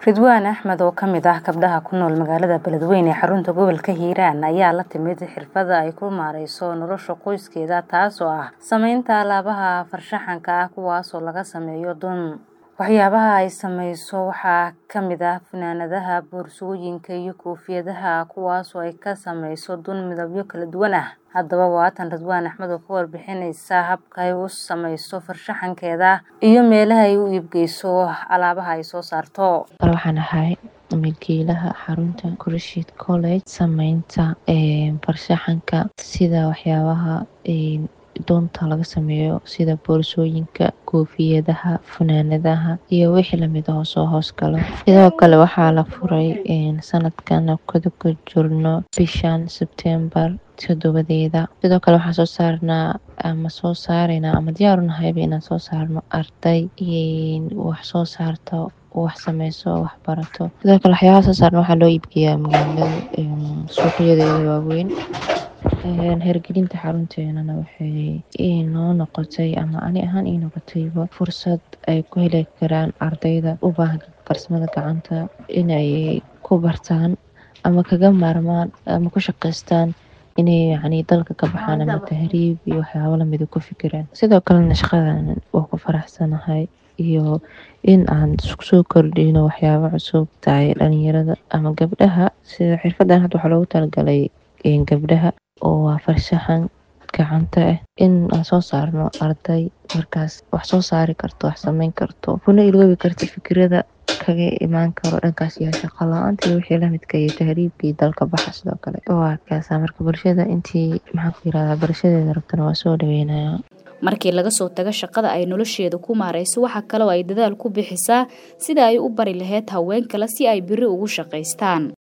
ridwaan axmed oo kamid ah gabdhaha ku nool magaalada beledweyne ee xarunta gobolka hiiraan ayaa la timid xirfada ay ku maareyso nolosha qoyskeeda taasoo ah sameynta alaabaha farshaxanka ah kuwaasoo laga sameeyo dun waxyaabaha ay sameyso waxaa kamid ah fanaanadaha boorsooyinka iyo koofiyadaha kuwaasoo ay ka sameyso dun midabyo kala duwan ah haddaba waatan ridwaan axmed oo ka warbixineysa habka ay u sameyso farshaxankeeda iyo meelaha ay u iibgeyso alaabaha ay soo saarto waxaan ahay milkiilaha xarunta kurshid college sameynta farshaxanka sida waxyaabaha doonta laga sameeyo sida boorsooyinka koofiyadaha funaanadaha iyo wixii lamid ah oo soo hoos galo sidoo kale waxaa la furay sanadkan kada ku jirno bishan sebtembar todobadeeda sidoo kale waxaan soo saarnaa ama soo saareyna ama diyaarunahayba inaan soo saarno arday wax soo saarto wax sameyso wax barato sidoo kale waxyaabaha soo saarna waxaa loo iibgeeyaa magaalada suuqyadeeda waaweyn hergelinta xarunteenana waxay inoo noqotay ama ani ahaan ii noqotayba fursad ay ku heli karaan ardayda u baahan farsamada gacanta inay ku bartaan ama kaga maarmaan ama ku shaqeystaan inay yacni dalka ka baxaan ama tahriib iyo waxyaabo lamida ku fikiraan sidoo kalena shaqadan waa ku faraxsanahay iyo in aan soo kordhino waxyaabo cusub tahay dhalinyarada ama gabdhaha sida xirfadan hadda waxaa loogu talagalay gabdhaha oo waa farshaxan gacanta ah in aan soo saarno arday markaas wax soo saari karto wax sameyn karto kuna iloobi karta fikirada kaga imaan karo dhankaas iyo shaqo la-aanta iyo wixii lamidka iyo tahriibkii dalka baxa sidoo kale waa kaasa marka bulshada intii maxaan ku yirahdaa barashadeeda rabtana waa soo dhaweynayaa markii laga soo tago shaqada ay nolosheeda ku maareyso waxaa kaloo ay dadaal ku bixisaa sida ay u bari lahayd haween kale si ay biri ugu shaqaystaan